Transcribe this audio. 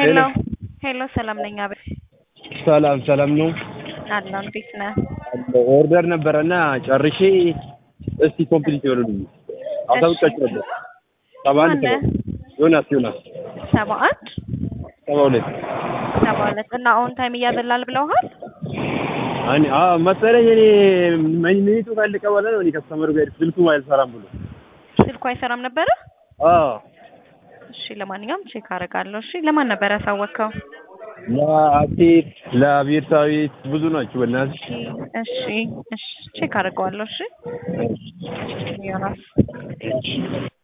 ሄሎ ሄሎ፣ ሰላም ነኝ። አቤት ሰላም ሰላም ነው አለው። እንዴት ነህ? ኦርደር ነበረና ጨርሼ እስቲ ኮምፕሊት ይበሉልኝ። አሳውቃችሁ ነበር። ሰባ አንድ ማነህ? ዮናስ ዮናስ ሰባ አንድ ሰባ ሁለት ሰባ ሁለት እና ኦን ታይም እያበላል ብለውሃል? እኔ አዎ መሰለኝ እኔ ሚኒቱ ካለቀ በኋላ ነው እኔ ከስተመሩ ጋር ስልኩ አይሰራም ብሎ ስልኩ አይሰራም ነበረ? አዎ እሺ፣ ለማንኛውም ቼክ አደርጋለሁ። እሺ፣ ለማን ነበር ያሳወቅከው? ለአቴት ለቤርሳቤት ብዙ ናቸው በእናትሽ እሺ እሺ፣ ቼክ አደርገዋለሁ። እሺ ዮናስ